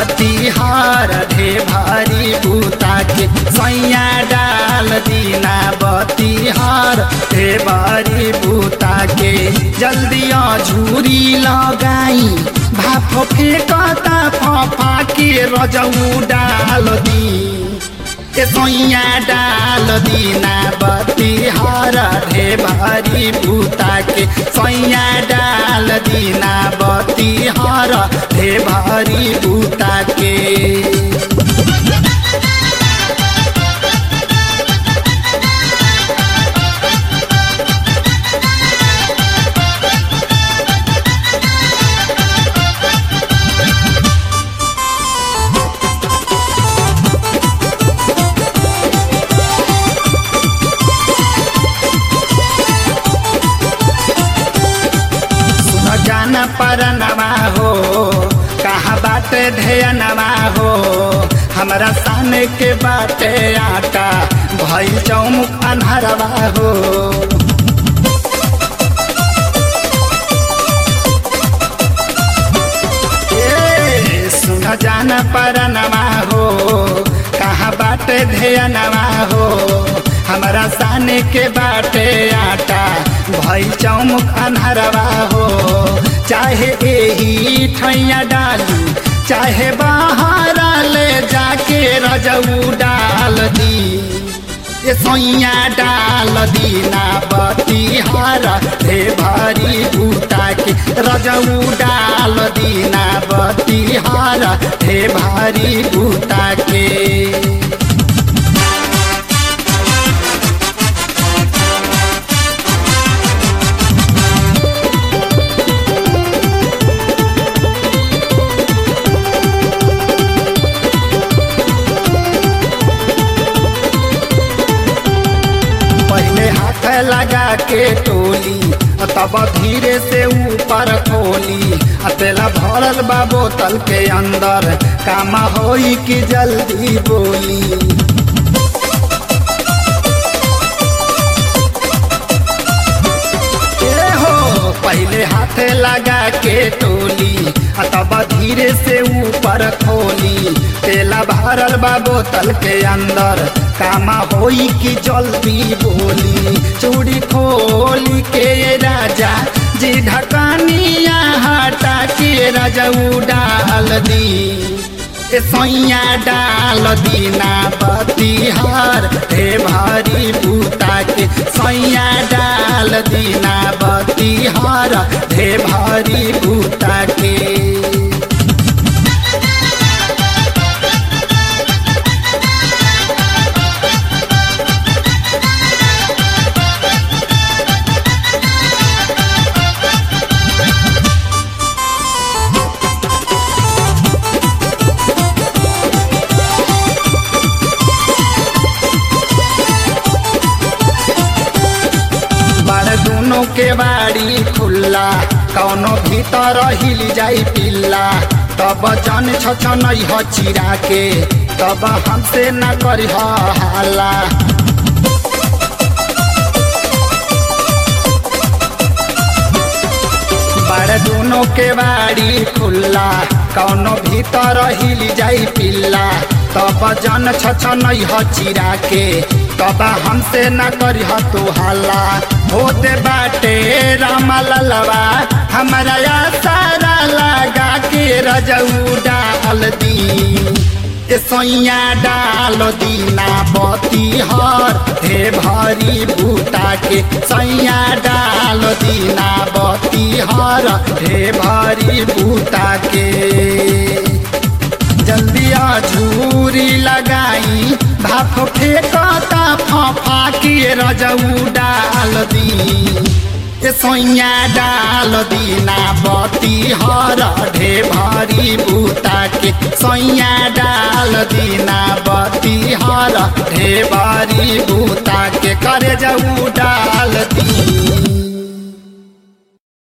बतिहार ढे भारी बूता के सैया डाल दीना बतिहार ढे भारी बूता के जल्दिया झूरी लगाई भाप फेंकता फफा के रजऊ डाल दी ए सोइया डाल दीना बतिहार ढे भारी बूता के सोइया डाल दीना बतिहार ढे भारी बूता के सुन जान परनवा हो कहाँ बाटे ढेयनवा हो हमरा साने के बाटे आटा भइल चौमुख अन्हरवा हो ए, सुन जान परनवा हो कहाँ बाटे ढेयनवा हो हमरा साने के बाटे आटा भई चौमुख अन्हरवा हो चाहे एही ठैया डाली चाहे बाहर ले जाके रजऊ डाल दी ये सोइया डाल दीना बतिहार ढे भारी बूता के रजऊ डाल दीना बतिहार ढे भारी बूता के पहले हाथ लगा के टोली तब धीरे से ऊपर खोली तेला भरल बा बोतल के अंदर काम होई कि जल्दी बोली ए हो पहले हाथ लगा के टोली तब धीरे से ऊपर खोली तेला भरल बा बोतल के अंदर कामा होई कि जल्दी बोली चूड़ी खोली के राजा जी ढकानिया हटा के रजऊ डाल दी ए सैया डाल दीना बतिहार हे भारी बूता के सैया डाल दीना बतिहार हे भारी बूता के बाड़ दोनों के बाड़ी खुल्ला कौनो भीतर हिल जाई पिल्ला तब जन छछन ह चिरा के तब हमसे न करी हाला बाड़ दोनों के बाड़ी खुल्ला कौनो भीतर हिल जाई पिल्ला तब जन छछन ह चिरा के तब हमसे न करी तू हल्ला होते बाटे रामा ललवा हमारा सारा लगा के रजऊ डाल दी ए सैया डाल दीना बतिहार हे भारी बूता के सैया डाल दीना बतिहार हे भारी बूता के जल्दी झूरी लगाई भाप फेंकता फफा के रजऊ डाल दी ए सैया डाल दीना बतिहार ढे भारी बूता के सैया डाल दीना बतिहार ढे भारी बूता के करे जाऊ डाल